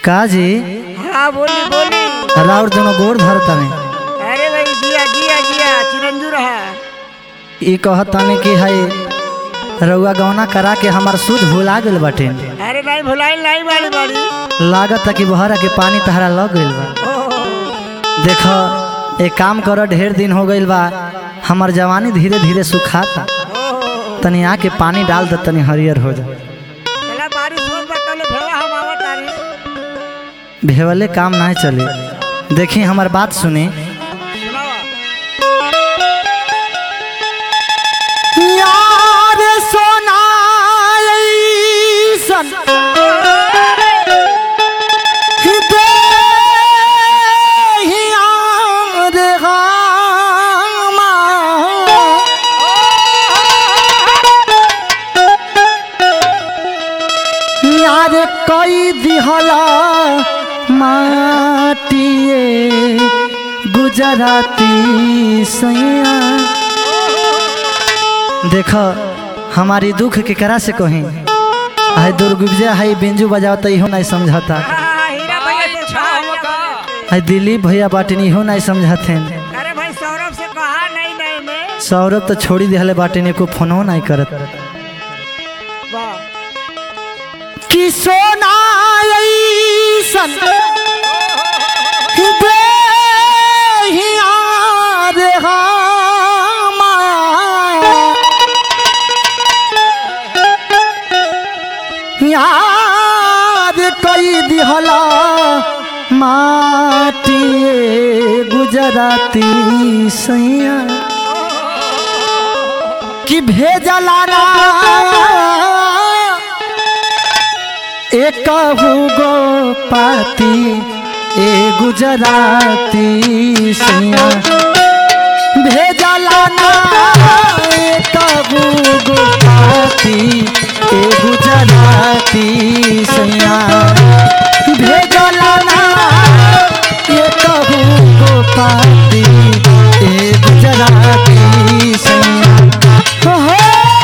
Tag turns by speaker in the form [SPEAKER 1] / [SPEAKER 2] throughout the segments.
[SPEAKER 1] का जी
[SPEAKER 2] हाँ बोली बोली
[SPEAKER 1] राउर दोनों गोड़ धरता में
[SPEAKER 2] अरे भाई जिया जिया जिया चिरंजू रहा
[SPEAKER 1] ई कहताने कि है रउआ गौना करा के हमार सूद भुला गेल बाटे
[SPEAKER 2] अरे नहीं भुलाई नहीं बाड़ी बाड़ी
[SPEAKER 1] लागत कि बहरा के पानी तहरा लग गइल बा
[SPEAKER 2] ओह,
[SPEAKER 1] देख एक काम कर ढेर दिन हो गइल बा हमार जवानी धीरे धीरे सुखाता
[SPEAKER 2] ओह,
[SPEAKER 1] तनी आके पानी डाल दे तनी हरियर हो जा
[SPEAKER 2] चला बारिश होत बा तले भेवा हम आवत तारी
[SPEAKER 1] भेवले काम नहीं चले देखी हमार बात सुनी
[SPEAKER 2] सुनावा
[SPEAKER 1] यार सोना यार कई दिहला माटिए गुजराती सैया देख हमारी दुख के करा से कहीं है दुर्गुजया है बिंजू बजावता इहो नहीं समझता
[SPEAKER 2] हाँ, हीरा भैया से कहा
[SPEAKER 1] है दिलीप भैया बाटिन इहो नहीं समझते
[SPEAKER 2] अरे भाई सौरभ से कहा नहीं नहीं में
[SPEAKER 1] सौरभ तो छोड़ी दिहले बाटिन को फोनो नहीं करत
[SPEAKER 2] वाह
[SPEAKER 1] कि सोना ऐसन बेहियार हमार। याद कई दिहला माटिए गुजराती सैया कि भेजला ना एक गो पाती ए गुजराती सैया भेजला ना एक गो पाती ए गुजराती सैया भेजला ना एक गो पाती ए गुजराती सैया हो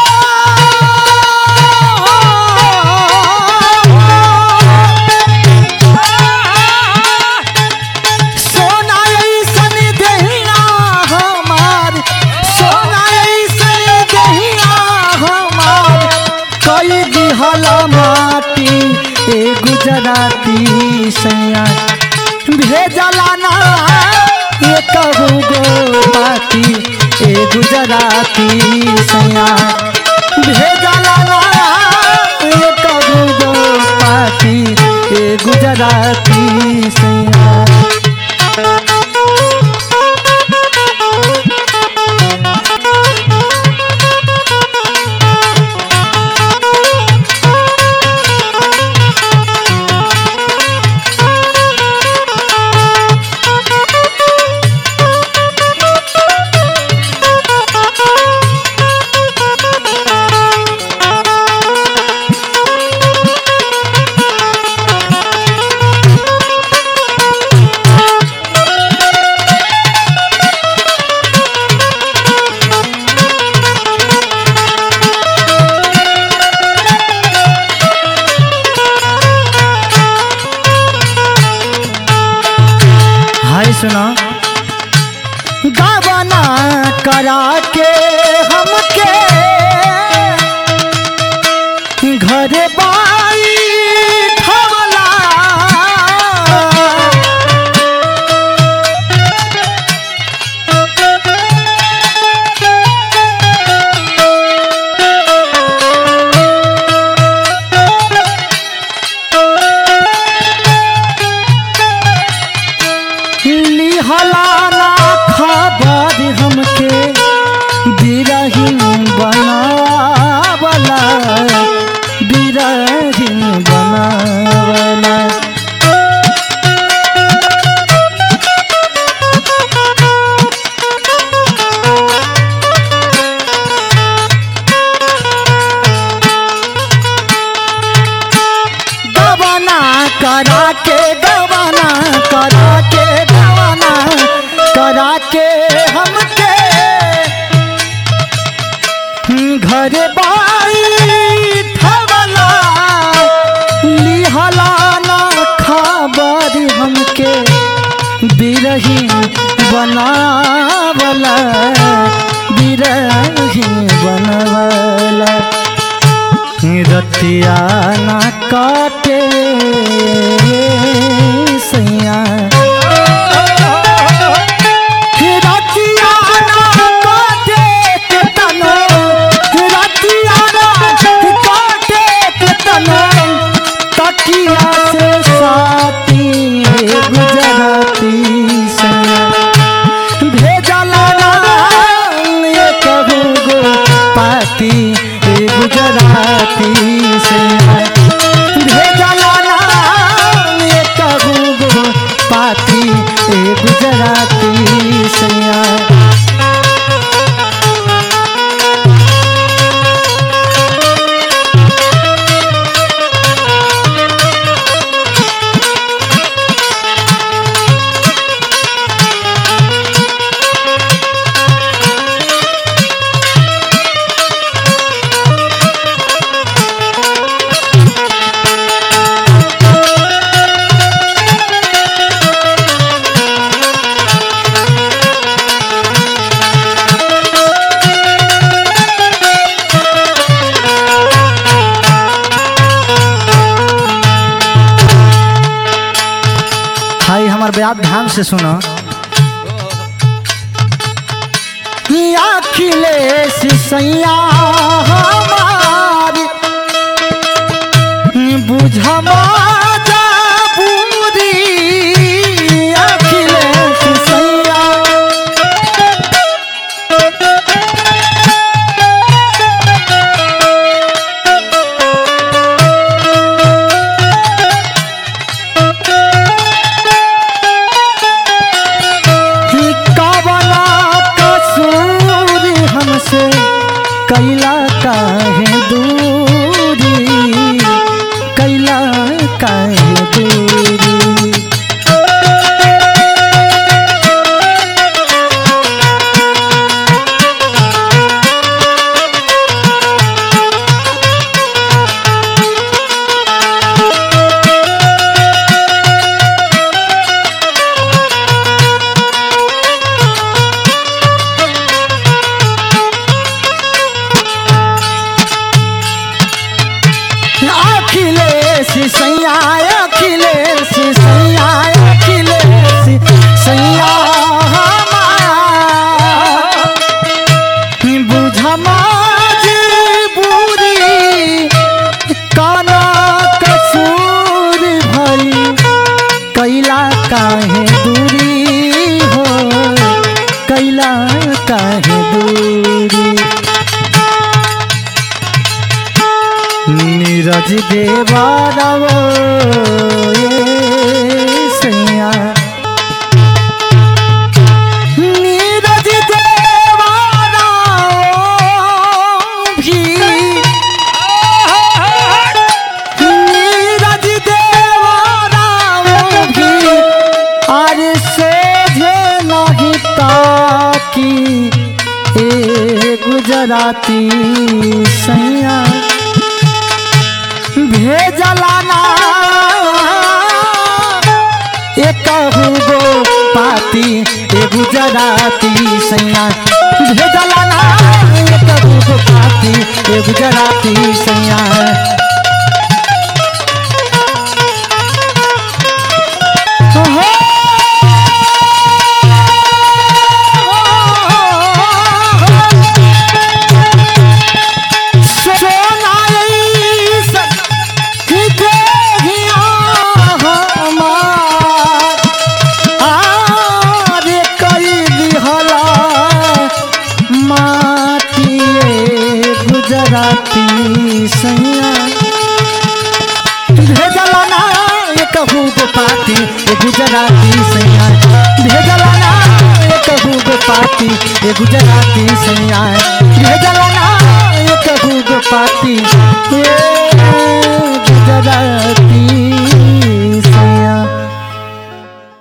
[SPEAKER 1] सोना ऐसन देहिया हमार सोना ऐसन देहिया हमार कई दिहल माटी ए गुजराती सैया भेजला ना ये कहू गो पाती ए गुजराती सैया भेजला ना ये कहू गो पाती ए गुजराती सैया हाय सुना गावना करा के हमके घर बाई ठवला लिहलाना खबर हमके बिरहिन बनावला बिरहिन बनावला गवना करा के गवना करा के गवना करा के बिरही बनावला बिरही बनवला रतिया ना काटे सैया रतिया ना काटे के तनो रतिया ना काटे के तनो तकिया से साथी गुजराती सैया भेजला राम ये कहू गो पाती ए गुजराती से भेजला राम ये कहू गो पाती ए गुजराती से भाई हमार बात ध्यान से सुनो अखिलेश सैया हमारी बुझमा जाबूरी अखिलेश सैया कि कवना कसूर हमसे कैला काहे दूरी कैला काहे दूरी अखिलेश सैया अखिलेश सैया अखिलेश सैया बुझमा बुरी काना कसूर भरी कैला काहे दूरी हो कैला काहे दूरी नीरज देवा रवो ये सैया नीरज देवा रवो भी नीरज देवा रवो भी अरे सोझे नहीं ताकी ए गुजराती सैया भेजला ना एक गो पाती ए गुजराती सैया भेजला ना एक गो पाती ए गुजराती सैया गुजराती सैया भेजला ना ये कहू गो पाती ये गुजराती सैया भेजला ना ये कहू गो पाती ये गुजराती सैया भेजला ना ये कहू गो पाती ये